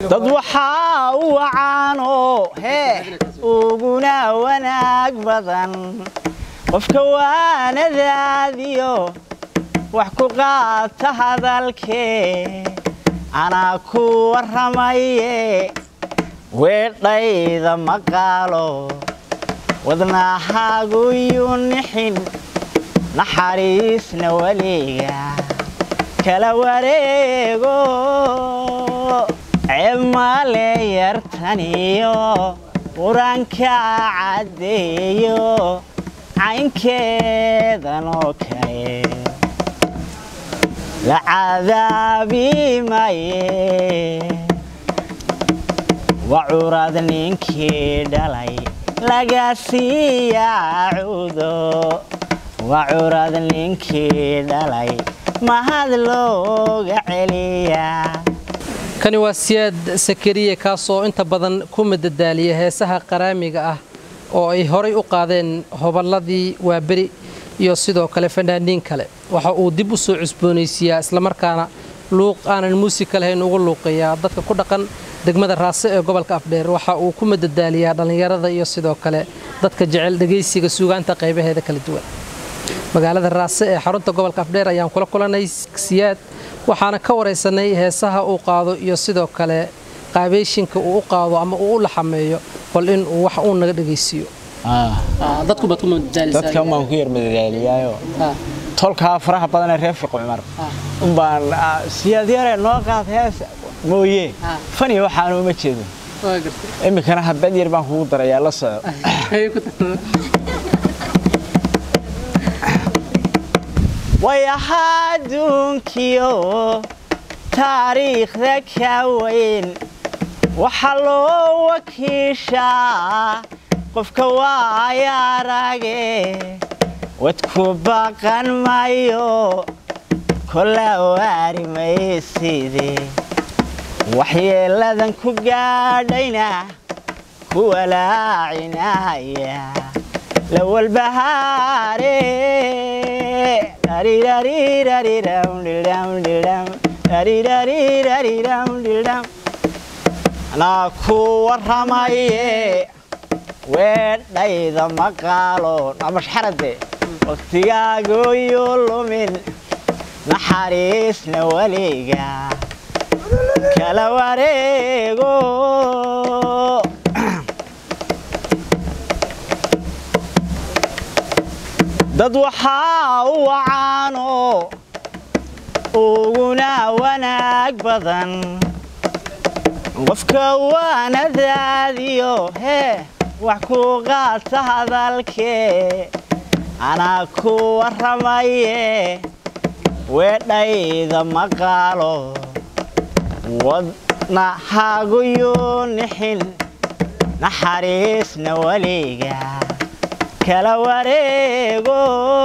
dad waxaa u wacaanoo hee uguna wanaag badan qofka waanadaadiyo wax ku qaata hadalkee anaa ku warramaye weedhayda maqaalo wadnahaagu yuu nixin naxariisna weliga kala wareego cemale yartaniyo qur-aanka caddeeyo caynkeedanoo kale la cadaabi maye waa curad ninkii dhalay laga siiyaa cudo waa curad ninkii dhalay mahad looga celiyaa kani waa siyaad sakariye kaasoo inta badan ku madadaaliya heesaha qaraamiga ah oo ay horay u qaadeen hoballadii waaberi iyo sidoo kale fanaaniin kale waxa uu dib u soo cusboonaysiiyaa islamarkaana luuq aanan muusika lahayn ugu luuqayaa dadka ku dhaqan degmada raase ee gobolka afdheer waxa uu ku madadaaliyaa dhallinyarada iyo sidoo kale dadka jecel dhegaysiga suugaanta qaybaheeda kala duwan magaalada raase ee xarunta gobolka afdheer ayaan kula kulanay siyaad waxaana ka waraysanay heesaha uu qaado iyo sidoo kale qaabeyshinka uu u qaado ama uu u laxameeyo bal in uu wax uu naga dhegaysiiyo dadkan baan ku yar madadaaliyaayo tolkaa faraha badanee reer fiqo cumar umbaan siyaad yare noo qaad hees mooye fani waxaanu uma jeedo iminkana habad yar baan kugu darayaa la soco way ahaa adduunkiyo taariikhda ka weyn waxaa loo wakiishaa qofka waaya arage wadku baqan mayo kola waari mayside waxyeeladan ku gaadhayna ku walaacinaya la walbahaare anaa ku warramaye weedhayda maqaalo namashxarade waqtigaagoyo lumin naxariisna weliga kala wareego dad waxaa u wacaanoo uguna wanaag badan qofka waanadaadiyo hee wax ku qaata hadalkee anaa ku warramaye weedhayda maqaalo wadnahaagu yuu nixin naxariisna weliga kala wareego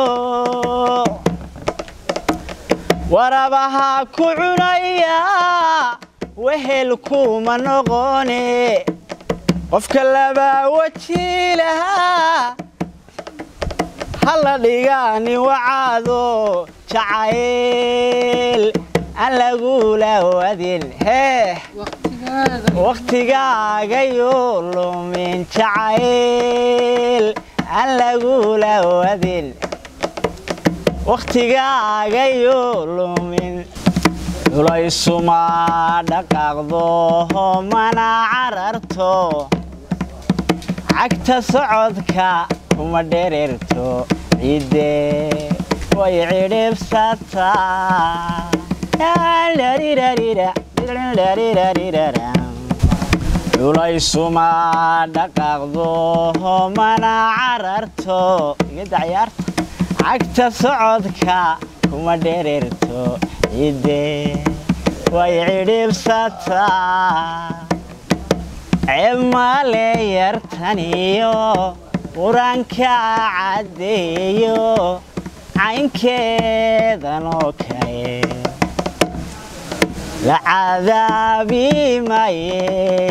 warabaha ku cunaya wehel kuma noqone qofka labaa weji lahaa halla dhigaani wacaado jacayl aan lagula wadin hee wakhtigaagayuu lumin jacayl aan lagula wadin wakhtigaagayuu lumin culaysuma dhaqaaqdo mana cararto cagta socodka kuma dhererto ciidde way cidhibsataa culaysuma dhaqaaqdo mana cararto igada ciyaarta cagta socodka kuma dhererto ciidde way cidhibsataa cemale yartaniyo qur-aanka caddeeyo caynkeedanoo kale la cadaabi maye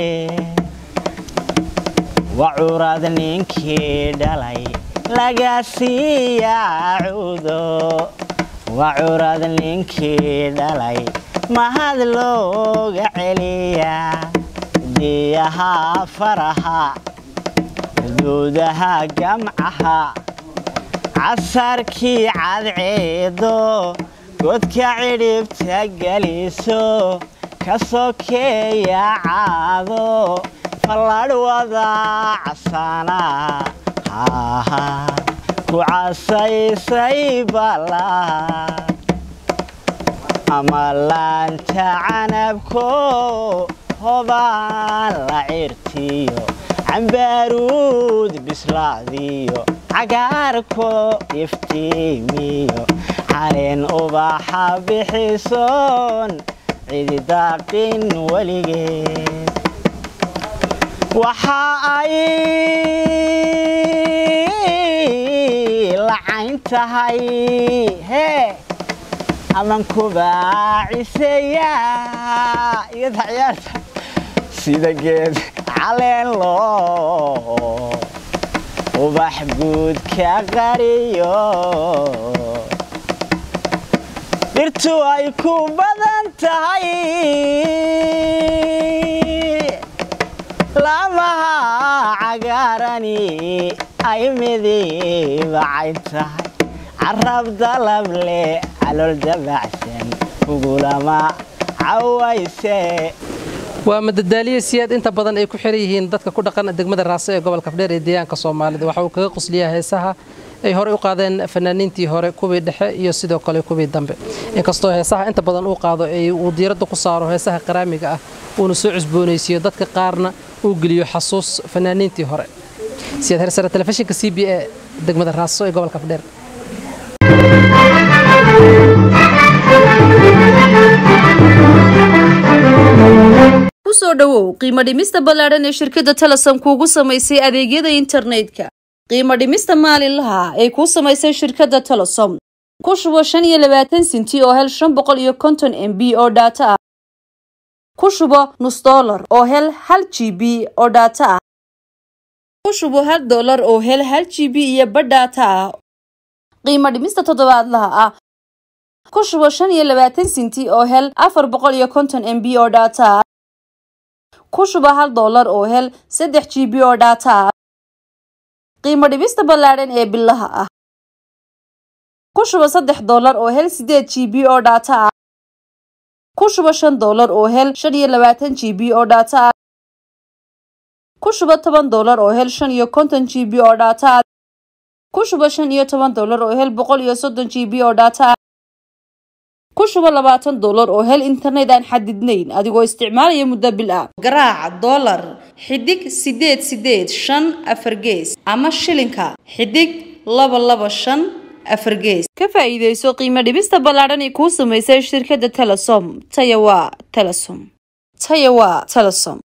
waa curad ninkii dhalay laga siiyaa cudo waa curad ninkii dhalay mahad looga celiyaa diyaha faraha xuduudaha gamcaha casarkii cadceedo godka cidhibta geliso ka sokeeya caado falladhwada casana haha ku casaysay ballaa ama laanta canabko hobaan la cirtiyo cambaaruud bislaadiyo cagaarko iftiimiyo caleen ubaxa bixisoon cididaaqin weligeed waxa ay lacayn tahay hee aman kubaaciseeya iyada ciyaarta sida geed caleen loo ubax guud ka qariyo dhirtu ay ku badan tahay lamaha cagaarani ay midibacayn tahay carab dalab leh calool dabacsan kugulama cawayse waa madadaaliye siyaad inta badan ay ku xiran yihiin dadka ku dhaqan degmada raase ee gobolka fdheer ee deegaanka soomaalida waxa uu kaga qusliyaa heesaha ay horey u qaadeen fanaaniintii hore kuwii dhexe iyo sidoo kale kuwii dambe inkastoo heesaha inta badan uu qaado ay uu diiradda ku saaro heesaha qaraamiga ah uuna soo cusboonaysiiyo dadka qaarna uu geliyo xasuus fanaaniintii hore siyaad hersare telefishinka c b a degmada raaso ee gobolka fdheer kusoo dhowow qiimo dhimista ballaadhan ee shirkadda telesom kuugu samaysay adeegyada internetka qiimo dhimista maalinlaha ay kuu samaysay shirkadda telesom ku shubo shan iyo labaatan sinti oo hel shan boqol iyo konton m b oo dhaato ah ku shubo nus dollar oo hel hal g b oo dhaato ah ku shubo hal dollar oo hel hal g b iyo badh dhaato ah qiimo dhimista toddobaadlaha ah ku shubo shan iyo labaatan sinti oo hel afar boqol iyo konton m b oo dhaato ah ku shuba hal dollar oo hel saddex g b oo dhaata ah qiimo dhibista ballaadhan ee bilaha ah ku shuba saddex dollar oo hel sideed g b oo dhaata ah ku shuba shan dollar oo hel shan iyo labaatan g b oo dhaata ah ku shuba toban dollar oo hel shan iyo konton g b oo dhaata ah ku shuba shan iyo toban dollar oo hel boqol iyo soddon g b oo dhaata ah ku shubo labaatan dollar oo hel internet aan xadidnayn adigoo isticmaalaya muddo bil ah garaaca dollar xidig sideed sideed shan afar gees ama shilinka xidig laba laba shan afar gees ka faa'iidayso qiimo dhibista ballaadhan ee kuu samaysay shirkadda telesom taya waa telesom taya waa telesom